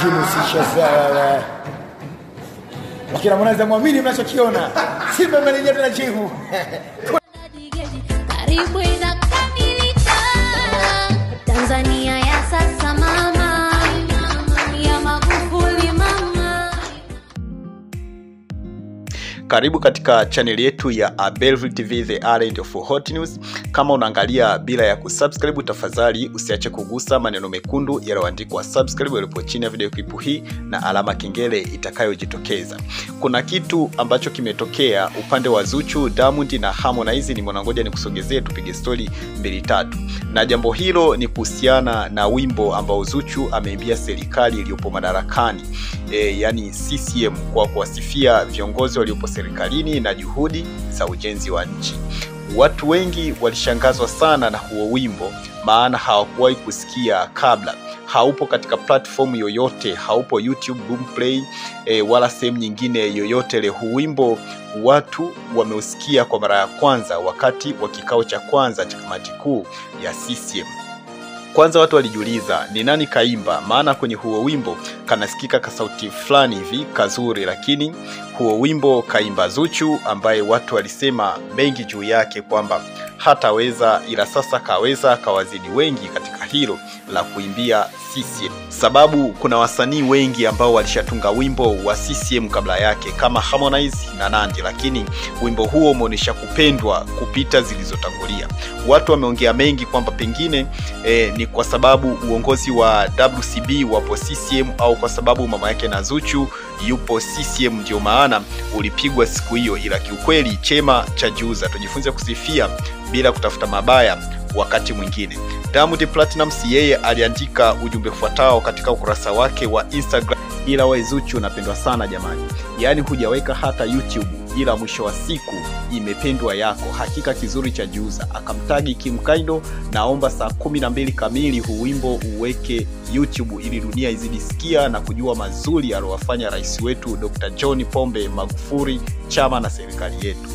lakini usishazea wewe. Lakini Harmonize amwamini mnachokiona. Simba imerejea tena jivu. karibu inakamilika Tanzania ya sasa mama ya Magufuli mama Karibu katika chaneli yetu ya Abelville TV the Island of Hot News. Kama unaangalia bila ya kusubscribe, tafadhali usiache kugusa maneno mekundu yaliyoandikwa subscribe yalipo chini ya video clip hii na alama kengele itakayojitokeza. Kuna kitu ambacho kimetokea upande wa Zuchu, Diamond na Harmonize. Ni mwanangoja nikusogezee tupige stori mbili tatu, na jambo hilo ni kuhusiana na wimbo ambao Zuchu ameimbia serikali iliyopo madarakani e, yani CCM kwa kuwasifia viongozi waliopo serikalini na juhudi za ujenzi wa nchi. Watu wengi walishangazwa sana na huo wimbo, maana hawakuwahi kusikia kabla. Haupo katika platform yoyote, haupo YouTube, Boomplay e, wala sehemu nyingine yoyote ile. Huu wimbo watu wameusikia kwa mara ya kwanza wakati wa kikao cha kwanza cha kamati kuu ya CCM. Kwanza watu walijiuliza ni nani kaimba, maana kwenye huo wimbo kanasikika kasauti fulani hivi kazuri, lakini huo wimbo kaimba Zuchu, ambaye watu walisema mengi juu yake kwamba hataweza, ila sasa kaweza, kawazidi wengi katika hilo la kuimbia CCM, sababu kuna wasanii wengi ambao walishatunga wimbo wa CCM kabla yake kama Harmonize na Nandy, lakini wimbo huo umeonyesha kupendwa kupita zilizotangulia. Watu wameongea mengi kwamba pengine eh, ni kwa sababu uongozi wa WCB wapo CCM au kwa sababu mama yake na Zuchu yupo CCM ndio maana ulipigwa siku hiyo, ila kiukweli chema cha juza, tujifunze kusifia bila kutafuta mabaya wakati mwingine. Diamond Platnumz yeye aliandika ujumbe ufuatao katika ukurasa wake wa Instagram: ila we Zuchu unapendwa sana jamani, yaani hujaweka hata YouTube, ila mwisho wa siku imependwa yako, hakika kizuri cha juza. Akamtagi Kim Kaido, naomba saa kumi na mbili kamili huu wimbo uweke YouTube ili dunia izidi sikia na kujua mazuri aliyowafanya rais wetu Dr. John Pombe Magufuli, chama na serikali yetu.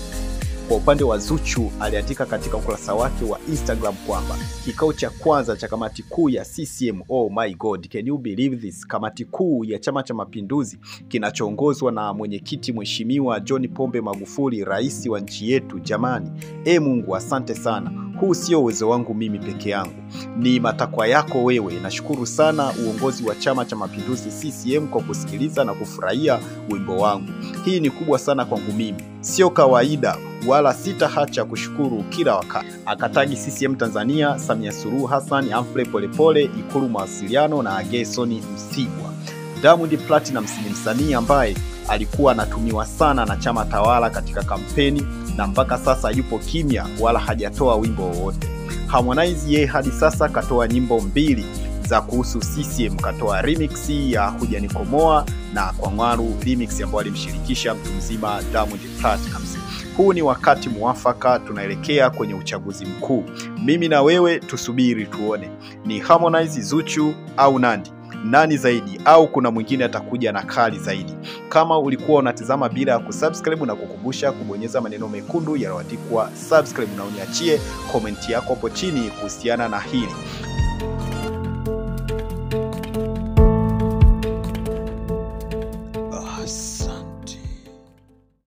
Kwa upande wa Zuchu aliandika katika ukurasa wake wa Instagram kwamba kikao cha kwanza cha kamati kuu ya CCM, oh my god, can you believe this? Kamati kuu ya Chama cha Mapinduzi kinachoongozwa na mwenyekiti Mheshimiwa John Pombe Magufuli, rais wa nchi yetu. Jamani, e Mungu, asante sana. Huu sio uwezo wangu mimi peke yangu, ni matakwa yako wewe. Nashukuru sana uongozi wa Chama cha Mapinduzi CCM kwa kusikiliza na kufurahia wimbo wangu. Hii ni kubwa sana kwangu mimi, sio kawaida wala sitahacha kushukuru kila wakati. Akatagi CCM Tanzania, Samia Suluhu Hassan, Humphrey Polepole, Ikulu mawasiliano na Gerson Msigwa. Diamond Platnumz ni msanii ambaye alikuwa anatumiwa sana na chama tawala katika kampeni na mpaka sasa yupo kimya wala hajatoa wimbo wowote. Harmonize yeye hadi sasa katoa nyimbo mbili za kuhusu CCM, katoa remix ya Hujanikomoa na Kwangwaru remix ambayo alimshirikisha mtu mzima Diamond Platnumz. Huu ni wakati muafaka, tunaelekea kwenye uchaguzi mkuu. Mimi na wewe tusubiri tuone, ni Harmonize, Zuchu au Nandy nani zaidi, au kuna mwingine atakuja na kali zaidi? Kama ulikuwa unatizama bila ya kusubscribe, na kukumbusha kubonyeza maneno mekundu yaliyoandikwa subscribe, na uniachie komenti yako hapo chini kuhusiana na hili.